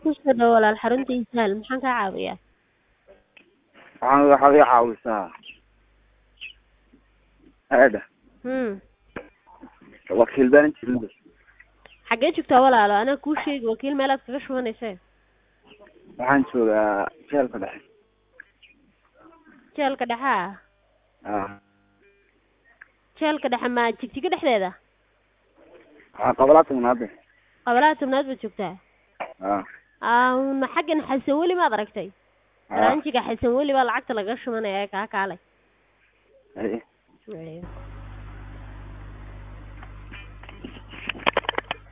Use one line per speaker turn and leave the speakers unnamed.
kusoo dhawo walaal xarunta isaal maxaan kaa caawiyaa
waxaan waxaad ii caawisaa aada
hmm
wakiil baan jirin
xaggee joogtaa walaalo anaa kuu sheegi wakiil meelaad kaga shubanaysa
waxaan joogaa jeelka dhexe
jeelka dhexe ah
ah
jeelka dhexe ma jigjiga dhexdeeda
waxaa qabalaa tagnaade
qabalaha tobnaad baad joogtaa
ah
ah ma xaggan xasan weli maad aragtay
ah
ranjiga xasan weli baa lacagta laga shubanaya ee kaa kaalay
haye
Ayo.